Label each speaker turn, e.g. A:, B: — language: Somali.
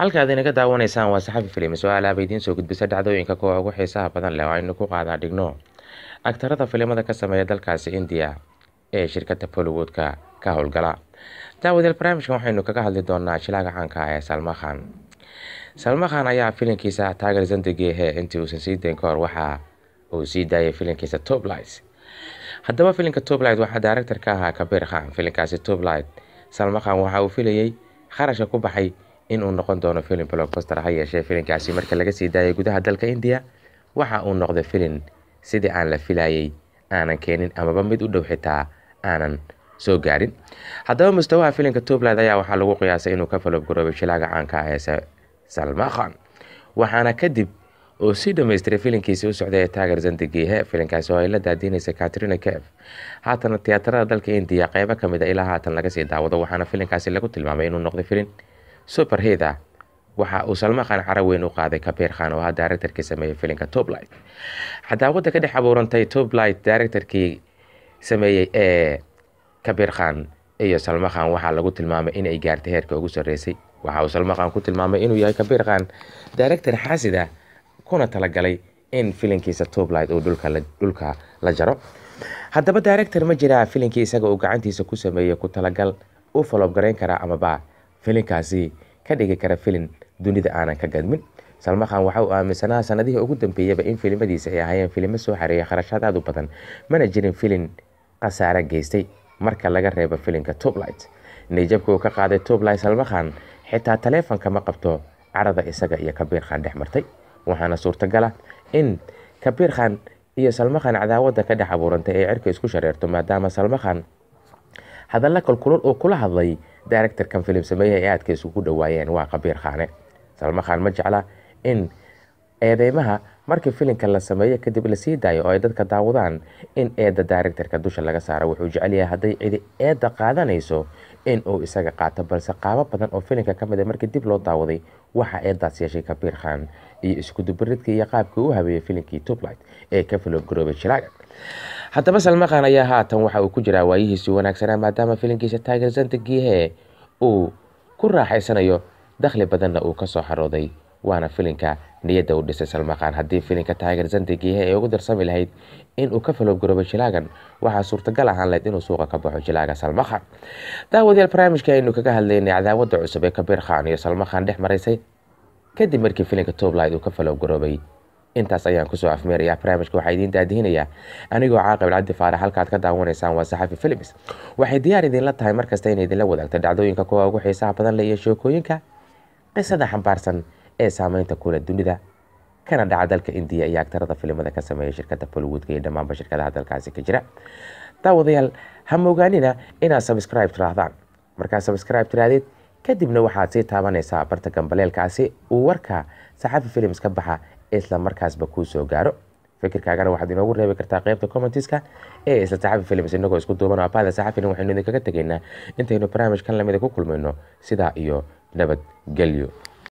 A: halkaad inaga daawanaysaan waa saxafi filim su-aalaaba idiin soo gudbisa dhacdooyinka kuwa ugu xiisaha badan leh oo aynu ku qaadaa dhigno agtarada filimada ka sameeya dalkaasi indiya ee shirkadda bollywood-ka ka howlgala daawadeel barnaamijkan waxaynu kaga hadli doonaa shilaaga caanka ah ee salma khan salma khan ayaa filinkiisa taageer zandigeehe intii uusan sii dayn ka hor waxa uu sii daayay filinkiisa toblight haddaba filinka toblight waxaa daaractor ka ahaa kabiir khan filinkaasi toblight salma khan waxa uu filayey kharashka ku baxay in uu noqon doono filim blockbuster ha yeeshee filinkaasi marka laga sii daayay gudaha dalka indiya waxa uu noqday filin sidii aan la filayey aanan keenin amaba mid u dhow xitaa aanan soo gaarin haddaba mustawaha filinka tubland ayaa waxaa lagu qiyaasay inuu ka falobgaroobay shilaaga caanka ah ee salma khan waxaana kadib oo sii dhamaystiray filinkiisii u socday ee taageer zandigiihe filinkaasi oo ay la daadiinaysa katrina kef haatana tiyaatarada dalka indiya qeybo ka mid a ilaa haatan laga sii daawado waxaana filinkaasi lagu tilmaamay inuu noqday filin superhid ah waxa uu salma khan cara weyn u qaaday kabiir khan oo ah daaractarkii sameeyey filinka toblight cadaawada ka dhex abuurantay toblight daaractarkii sameeyey ee kabiir khan iyo salma khan waxaa lagu tilmaamay inay gaartay heerka ugu sarreysay waxa uu salma khan ku tilmaamay inuu yahay kabiir khan daaractar xaasid ah kuna talagalay in filinkiisa toblight uu dhulka la jaro haddaba daaractar ma jiraa filinkii isaga uu gacantiisa ku sameeyey ku talagal u falobgarayn karaa amaba filinkaasi ka dhigi kara filin dunida aanan ka gadmin salma khan waxa uu aaminsanaa sanadihii ugu dambeeyaba in filimadiisa ay ahaayeen filimo soo xareeya kharashaad aad u badan mana jirin filin khasaare geystay marka laga reebo filinka toblight niyjabka uu ka qaaday toblight salma khan xitaa taleefonka ma qabto carada isaga iyo kabiir khan dhex martay waxaana suurtagala in kabiir khan iyo salma khan cadaawada ka dhex abuurantay ee cirka isku shareerto maadaama salma khan hadalla kalkulul uu kula hadlay daaractarkan filim sameeya ee aadka isugu dhawaayeen waa kabiir khaane salma khan ma jecla in eedeymaha markii filinka la sameeyo kadib lasii daayo oo ay dadka daawadaan in eedda daaractarka dusha laga saaro wuxuu jecel yahay hadday cidi eedda qaadanayso in uu isaga qaato balse qaabo badan oo filinka ka mid a markii dib loo daawaday waxaa eeddaas yeeshay kabiir khan iyo iskudubaridkii iyo qaabkii u habeeyey filinkii toblight ee ka falobgaroobay shilaaga haddaba salma khan ayaa haatan waxa uu ku jiraa waayihiisii wanaagsanaa maadaama filinkiisa taageer zandagiihe uu ku raaxaysanayo dakhli badanna uu ka soo xarooday waana filinka niyadda u dhisay salma khan haddii filinka taageer zandagiihe ay ugu darsami lahayd inuu ka falobgaroobay jilaagan waxaa suurtagal ahaan lahayd inuu suuqa ka baxo jilaaga salma khan daawadayaal barnaamijka aynu kaga hadlaynay cadaawada cusub ee kabiir khan iyo salma khan dhex maraysay kadib markii filinka toblight uu ka falobgaroobay intaas ayaan kusoo afmeerayaa barnaamijka waxaa idiin daadihinaya anigoo caaqib cabdi faarax halkaad ka daawanaysaan waa saxafi films waxay diyaar idinla tahay markasta inay idinla wadaagto dhacdooyinka kuwa ugu xiisaha badan leh iyo sheekooyinka qisada xambaarsan ee saameynta kule dunida kana dhaca dalka indiya iyo agtarada filimada ka sameeya shirkadda bollywoodka iyo dhammaanba shirkadaha dalkaasi ka jira daawadayaal ha moogaanina inaad sabscribe tiraahdaan markaad sabscribe tiraadeed kadibna waxaad sii taabanaysaa barta gambaleelkaasi uu warka saxafi films ka baxa isla markaasba kuu soo gaaro fikirkaagana waxaad inoogu reebi kartaa qeybta commentiska ee isla saxafi films inagoo isku duuban abaada saxafina waxaynu idinkaga tegaynaa intaynu barnaamijkan lamida ku kulmayno sidaa iyo nabadgelyo